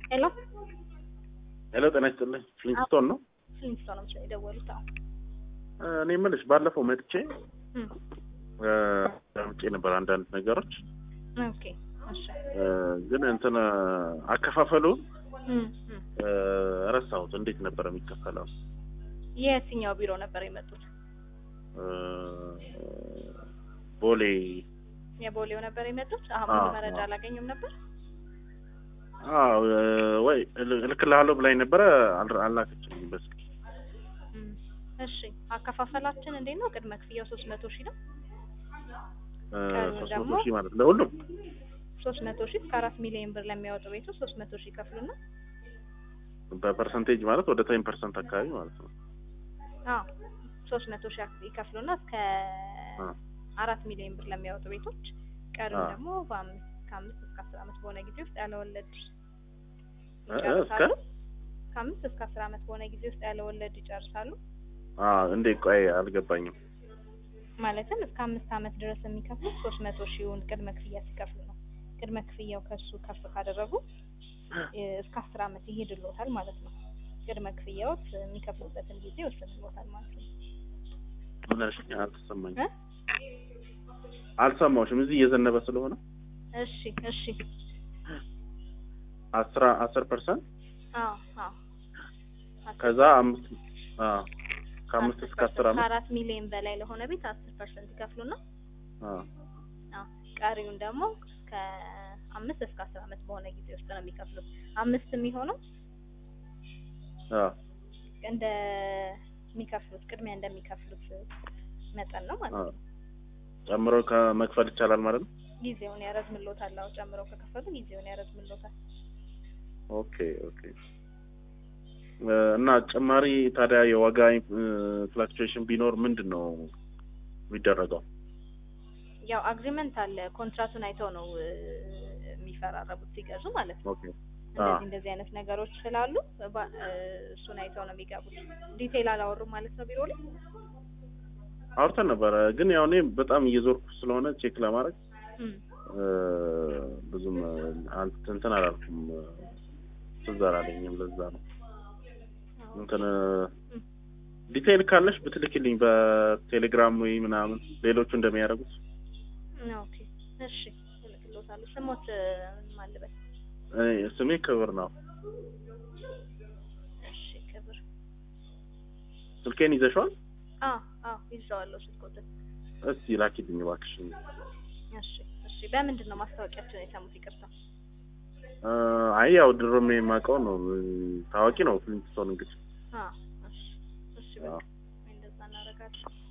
ሄሎ ሄሎ፣ ጤና ይስጥልኝ። ፍሊንስቶን ነው። ፍሊንስቶን ነው የደወሉት? አዎ። እኔ የምልሽ ባለፈው መጥቼ እም፣ ውጭ ነበር አንዳንድ ነገሮች ኦኬ እሺ። እ፣ ግን እንትን አከፋፈሉ እም፣ እም። እ፣ ረሳሁት። እንዴት ነበር የሚከፈለው? የትኛው ቢሮ ነበር የመጡት? እ፣ ቦሌ የቦሌው ነበር የመጡት? አሁን አዎ፣ ሙሉ መረጃ አዎ። አላገኙም ነበር? አዎ፣ እ፣ ወይ እል- እልክልሃለሁ ብላኝ ነበረ አል- አላከችልኝም በስልክ እም፣ እሺ። አከፋፈላችን እንዴት ነው? ቅድመ ክፍያው ሶስት መቶ ሺህ ነው። እ፣ ቀሪው ሶስት ደግሞ መቶ ሺህ ማለት ለሁሉም ሶስት መቶ ሺህ እስከ አራት ሚሊዮን ብር ለሚያወጡ ቤቶች ሶስት መቶ ሺህ ይከፍሉና በፐርሰንቴጅ ማለት ወደ ቴን ፐርሰንት አካባቢ ማለት ነው። አዎ ሶስት መቶ ሺህ ይከፍሉና እስከ አ፣ አራት ሚሊዮን ብር ለሚያወጡ ቤቶች ቀሪው አዎ። ደግሞ በአምስት ከአምስት እስከ አስር ዓመት በሆነ ጊዜ ውስጥ ያለ ወለድ እ፣ እ፣ እስከ ይጨርሳሉ። ከአምስት እስከ አስር ዓመት በሆነ ጊዜ ውስጥ ያለ ወለድ ይጨርሳሉ። አ፣ እንዴ ቆይ አልገባኝም። ማለትም እስከ አምስት ዓመት ድረስ የሚከፍሉት ሶስት መቶ ሺውን ቅድመ ክፍያ ሲከፍሉ ነው። ቅድመ ክፍያው ከሱ ከፍ ካደረጉ እ፣ እስከ አስር ዓመት ይሄድሎታል ማለት ነው። ቅድመ ክፍያዎት የሚከፍሉበትን ጊዜ ይወስንሎታል ማለት ነው። ምን አልሽኝ? አልተሰማኝም። እ? አልሰማሁሽም። እዚህ እየዘነበ ስለሆነ እሺ እሺ። አስራ አስር ፐርሰንት አዎ አዎ። አስር ከዛ አምስት አዎ ከአምስት እስከ አስር ዓመት ከአራት ሚሊዮን በላይ ለሆነ ቤት አስር ፐርሰንት ይከፍሉና አዎ አዎ ቀሪውን ደግሞ ከአምስት እስከ አስር ዓመት በሆነ ጊዜ ውስጥ ነው የሚከፍሉት። አምስት የሚሆነው አዎ እንደ የሚከፍሉት ቅድሚያ እንደሚከፍሉት መጠን ነው ማለት አዎ ነው። ጨምሮ ከመክፈል ይቻላል ማለት ነው። ጊዜውን ያረዝምሎታል። አዎ ጨምረው ከከፈሉ ጊዜውን ያረዝምሎታል። ኦኬ ኦኬ እ፣ እና ጭማሪ ታዲያ የዋጋ ፍላክቹዌሽን ቢኖር ምንድን ነው የሚደረገው? ያው አግሪመንት አለ። ኮንትራቱን አይተው ነው እ፣ የሚፈራረቡት ሲገዙ ማለት ነው። ኦኬ እንደዚህ እንደዚህ አይነት ነገሮች ስላሉ ባ- እ፣ እሱን አይተው ነው የሚገቡት። ዲቴይል አላወሩም ማለት ነው ቢሮ ላይ አውርተን ነበረ፣ ግን ያው እኔ በጣም እየዞርኩ ስለሆነ ቼክ ለማድረግ እም። እ፣ ብዙም አል- እንትን አላልኩም እ፣ ትዝ አላለኝም። ለዛ ነው እንትን እም። ዲቴይል ካለሽ ብትልክልኝ በቴሌግራም ወይ ምናምን ሌሎቹ እንደሚያደርጉት። ኦኬ እሺ፣ እልክልዎታለሁ። ስሞት እ፣ ማን ልበል? እኔ ስሜ ክብር ነው። እሺ ክብር። ስልኬን ይዘሽዋል? አዎ አዎ ይዘዋለሁ ስልኮትን። እስቲ ላኪልኝ እባክሽ። እሺ እሺ። በምንድን ነው ማስታወቂያቸውን የሰሙት? ይቅርታ። እ፣ አይ ያው ድሮም የማውቀው ነው እ፣ ታዋቂ ነው ፍሊንትስቶን እንግዲህ አዎ እሺ እሺ። በቃ አዎ። እንደዛ እናደርጋለን።